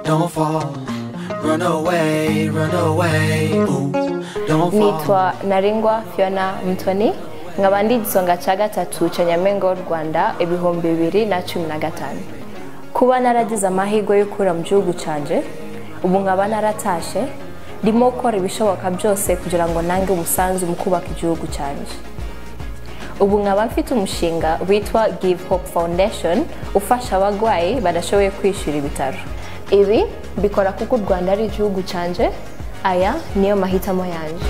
don't fall. Run away, run away. Ooh, don't fall. nitwa naringwa fiona mutoni nkaba ndi igisonga cya gatatu cya nyamengo rwanda ibihumbi bibiri na cumi na gatanu kuba naragize amahirwe yo gukura mu gihugu cyanjye ubu nkaba naratashe ndimo gukora ibishoboka byose kugira ngo nange umusanzu mu kubaka igihugu cyanjye ubu nkaba mfite umushinga witwa give hope foundation ufasha abarwayi badashoboye kwishyura ibitaro ibi mbikora kuko u rwanda ari igihugu cyanjye aya niyo mahitamo yanjye